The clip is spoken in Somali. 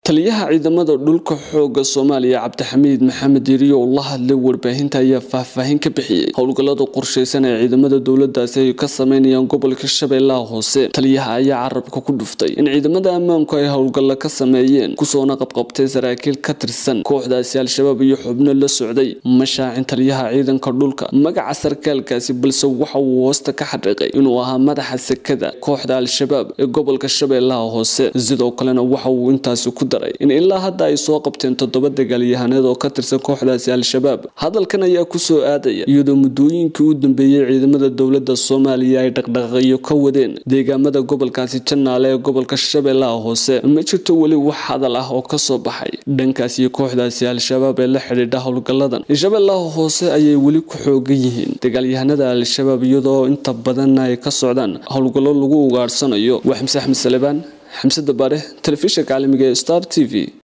taliyaha ciidamada dhulka xooga soomaaliya cabdixamiid maxamed yeriyo oo la hadlay warbaahinta ayaa faahfaahin ka bixiyey howlgallada qorshaysan ee ciidamada dowladaasi ay ka sameynayaan gobolka shabeellaha hoose taliyaha ayaa carabka ku dhuftay in ciidamada ammaanku ay howlgallo ka sameeyeen kusoona qabqabtay saraakiil ka tirsan kooxdaasi al-shabaab iyo xubno la socday mashaacin taliyaha ciidanka dhulka magaca sarkaalkaasi balse waxa uu hoosta ka xadhiiqay inuu ahaa madaxa sekada kooxda al-shabaab ee gobolka shabeellaha hoose sidoo kalena waxa uu intaasi ku daray in ilaa hadda ay soo qabteen toddoba dagaalyahaneed oo ka tirsan kooxdaasi al-shabaab hadalkan ayaa kusoo aadaya iyadoo muddooyinkii u dambeeyey ciidamada dowladda soomaaliya ay dhaqdhaqaaqyo ka wadeen deegaamada gobolkaasi janaale ee gobolka shabeellaha hoose ma jirto weli wax hadal ah oo kasoo baxay dhankaasi kooxdaasi al-shabaab ee la xidhiidha howlgalladan shabeellaha hoose ayay weli ku xoogan yihiin dagaalyahanada al-shabaab iyadoo inta badanna ay ka socdaan howlgallo lagu ugaadhsanayo waa xamse axmed salebaan xamse dabaare telefishinka caalamiga ee star t v